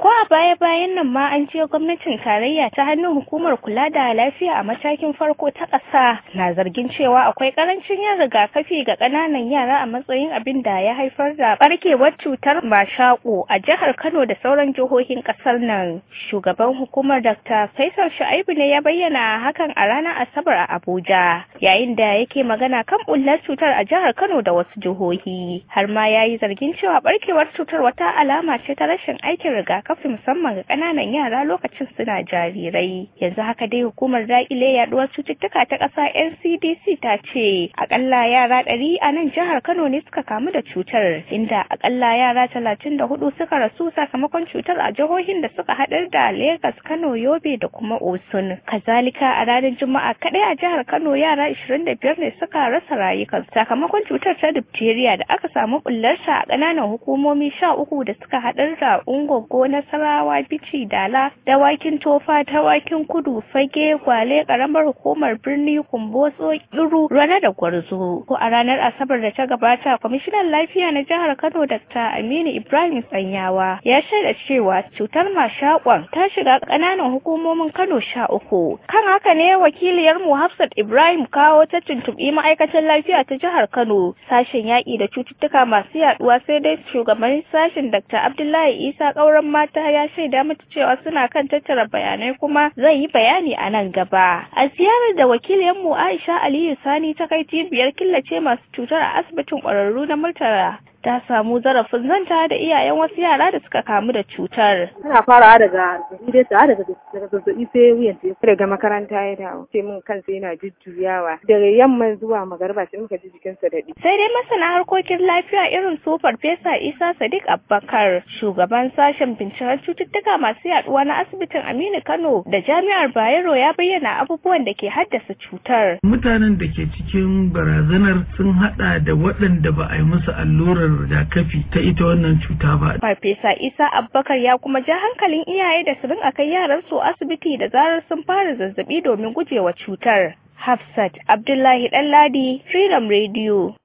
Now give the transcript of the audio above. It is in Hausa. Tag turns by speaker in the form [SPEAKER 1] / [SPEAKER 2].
[SPEAKER 1] ko a baya-bayan nan ma an je gwamnatin tarayya ta hannun hukumar kula da lafiya a matakin farko ta ƙasa na zargin cewa akwai ƙarancin yin rigakafi ga ƙananan yara a matsayin abin da ya haifar da ɓarkewar cutar mashaƙo a jihar Kano da sauran jihohin ƙasar nan. Shugaban hukumar Dr. Faisal Shu'aibu ne ya bayyana hakan a ranar Asabar a Abuja yayin da yake magana kan bullar cutar a jihar Kano da wasu jihohi. Har ma ya yi zargin cewa ɓarkewar cutar wata alama ce ta rashin aikin rigakafi musamman ga ƙananan yara lokacin suna jarirai. Yanzu haka dai hukumar daƙile yaduwar cututtuka ta ƙasa NCDC ta ce akalla yara ɗari a nan jihar Kano ne suka kamu da cutar inda akalla yara talatin da hudu suka rasu sakamakon cutar a jihohin da suka haɗar da Legas, Kano, Yobe da kuma Osun. Kazalika a ranar Juma'a kaɗai a jihar Kano yara ishirin da biyar ne suka rasa rayukansu sakamakon cutar ta diphtheria da aka samu bullarta a ƙananan hukumomi sha uku da suka haɗar da Ungogo, Nasarawa, Bichi, Dala, Dawakin Tofa, Dawakin Kudu, Fage, Gwale, ƙaramar hukumar birni, Kumbotso, Iru, Rana da Gwarzo. Ko a ranar Asabar da ta gabata, kwamishinan lafiya na jihar Kano Dr. Aminu Ibrahim Tsanyawa ya shaida cewa cutar mashakon ta shiga ƙananan hukumomin Kano sha uku. Kan haka ne wakiliyar mu Hafsat Ibrahim kawo ta tuntuɓi ma'aikatan lafiya ta jihar Kano sashen yaƙi da cututtuka masu yaɗuwa sai dai shugaban sashen Dr. Abdullahi Isa ƙauren mata ya shaida mata cewa suna kan tattara bayanai kuma zai yi bayani a nan gaba. A ziyarar da wakiliyar mu Aisha Aliyu Sani ta kai cibiyar killace masu cutar a asibitin ƙwararru na Murtala ta samu zarafin zanta da iyayen wasu yara da suka kamu da cutar.
[SPEAKER 2] Tana farawa daga zazzabi dai daga daga zazzabi sai wuyan ta daga makaranta ya dawo sai mun kansa yana jujjuyawa daga yamma zuwa magariba sai muka ji jikinsa daɗi.
[SPEAKER 1] Sai dai masana harkokin lafiya irin su Farfesa Isa Sadiq Abubakar shugaban sashen binciken cututtuka masu yaduwa na asibitin Aminu Kano da Jami'ar Bayero ya bayyana abubuwan da ke haddasa cutar.
[SPEAKER 3] Mutanen da ke cikin barazanar sun hada da waɗanda ba a yi musu allurar rigakafi ta ita wannan cuta ba.
[SPEAKER 1] Farfesa Isa Abubakar ya kuma ja hankalin iyaye da su rinka kai yaran su asibiti da zarar sun fara zazzabi domin gujewa cutar. Hafsat Abdullahi Ɗanladi, Freedom Radio.